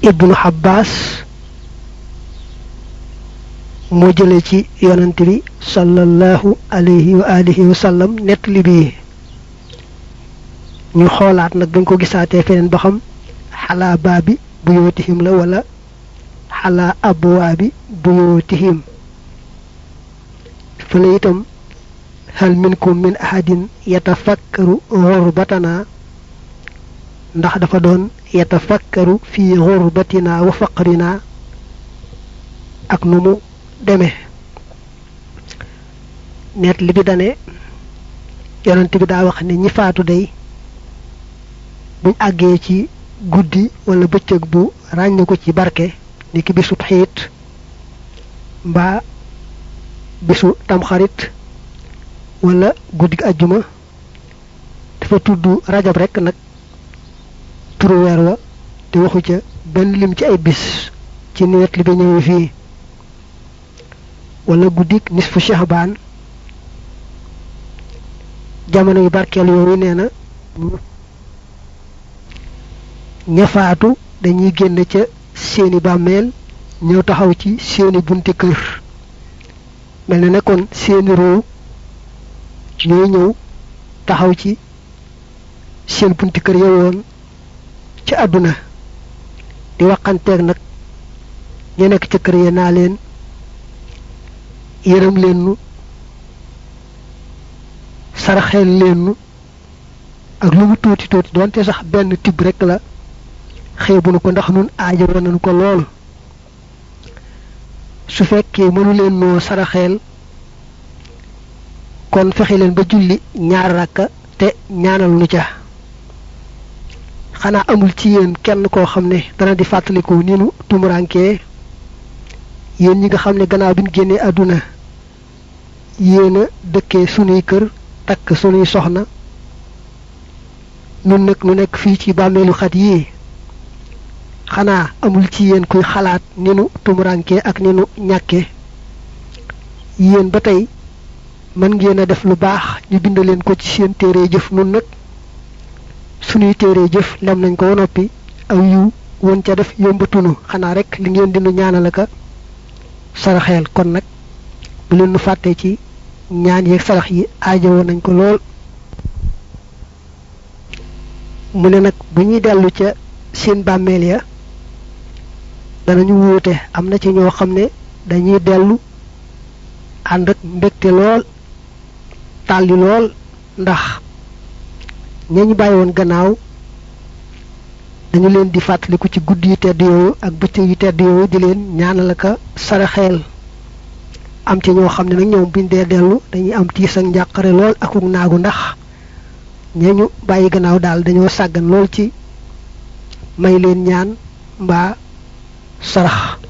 ibnu Abbas moo jële ci yonent bi sallallahu alayhi wa alihi wa sallam nettali bii ñu xoolaat nag bañ ko gisaatee feneen ba xam xalaa baabi buyootihim la wala xalaa abwaabi buyootihim fële itam hal minkum min ahadin yatafakkaru xurbatana ndax dafa doon yatafakkaru fi xurbatina wa faqrina ak nu mu demee net li bi dane yonent bi daa wax ne ñi faatu day buñ àggee ci guddi wala bëccëg bu ràññ ko ci barke ni ki bisub xiit mbaa bisu tamxarit wala guddi ajjuma dafa tudd rajab rekk nag turu weer wa te waxu ca benn lim ci ay bis ci net li bi ñëwee fii wala guddik nisfu shahbaan jamono yu barkeel yooyu nee na ñafaatu dañuy génn ca seeni bàmmeel ñëw taxaw ci seeni bunti kër mel na nekkoon seeni ruu ñooy ñëw taxaw ci seen bunti kër yowoon ci àdduna di waxanteeg nag ñu nekk ca kër ya naa leen yërëm leen nu saraxeel leen nu ak lu mu tuuti tuuti doonte sax benn tibb rekk la xeebu nu ko ndax nun aajo woon nañu ko lool su fekkee mënu leen noo saraxeel kon fexe leen ba julli ñaar rakka te ñaanal nu ca xanaa amul ci yéen kenn koo xam ne dana di fàttaliku ni nu tumurankee yéen ñi nga xam ne gannaaw bi ñu génnee àdduna yéen a dëkkee sunuy kër takk sunuy soxna nun nag nu nekk fii ci bàmmeelu xat yii xanaa amul ci yéen kuy xalaat ni nu tumurankee ak ni nu ñàkkee yéen ba tey mën ngeen a def lu baax ñu bind leen ko ci seen téere jëf nun nag sunuy téere jëf lem nañ ko noppi aw yiw woon ca def yombatunu xanaa rek li ngeen dinu ñaanal aka saraxeel kon nag bu leen nu fàttee ci ñaan yeeg sarax yi aajowoo nañ ko lool mu ne nag bu ñuy dellu ca seen bàmmeel ya danañu wuute am na ci ñoo xam ne dañuy dellu ànd ak mbégte lool tàlli lool ndax ñañu bàyyi woon gannaaw dañu leen di fàttaliku ci guddi yu tedd yooyu ak bëccëg yu tedd yooyu di leen ñaanal aka saraxeel am ci ñoo xam ne nag ñoom biñ dee dellu dañuy am tiis ak njàqare lool akuk naagu ndax ñañu bàyyi gannaaw daal dañoo sàggan lool ci may leen ñaan mbaa sarax